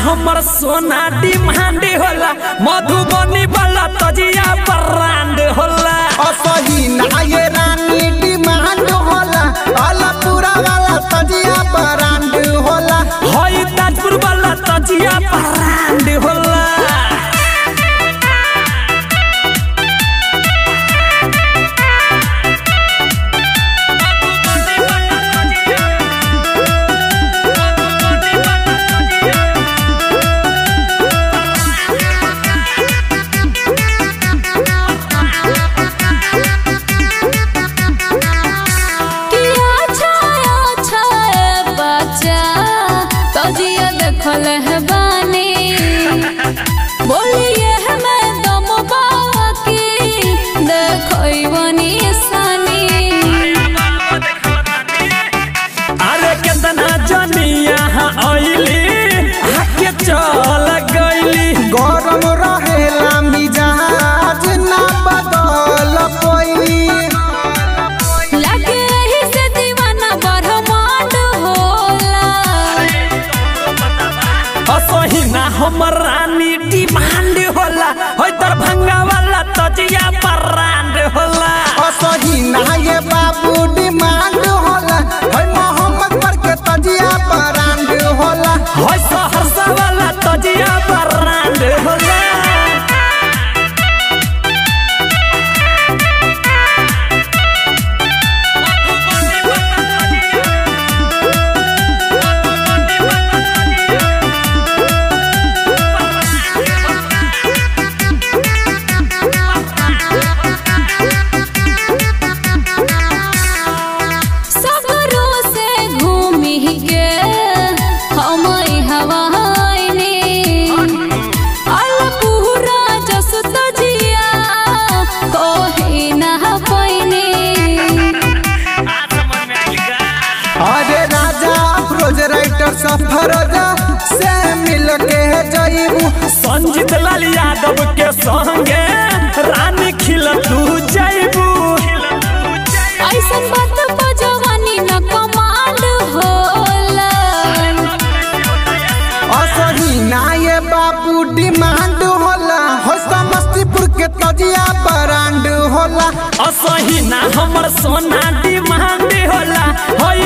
हमर सोना डिमांड होला मधुबनी वाला तजिया ब्रांड होला असही ना ये रानी डिमांड होला अलपुरा वाला तजिया ब्रांड होला हई ताजपुर वाला तजिया ब्रांड होला किया छाया छाया बच्चा तजिया देखल है बानी बोलिए हमें दम बाकी देखई बनी सनी अरे कितना जनिया आइली आके चल गइली गरम रहेला मिजाज ना बदल पई लगे रही से दीवाना ब्रह्मांड होला असही ना हमर रानी डिमांड होला होय दरभंगा वाला तजिया ब्रांड होला असही ना ये बाबू डिमांड होला है मोहम्मद के तजिया ब्रांड होला होय सहरसा वाला तजिया ब्रांड होला सगरों से घूमी के हम हवाइने अलपुरा जस तजिया कोही ना पैने अरे राजा अफरोज राइटर सफरोजा से मिल के जईबू संजीत लाल यादव के संगे रानी खिल तू जैबू ऐसन बात पर जवानी न कमांड होला असही ना ये बाबू डिमांड होला हो समस्तीपुर के तजिया ब्रांड होला असही ना हमर सोना डिमांड होला होई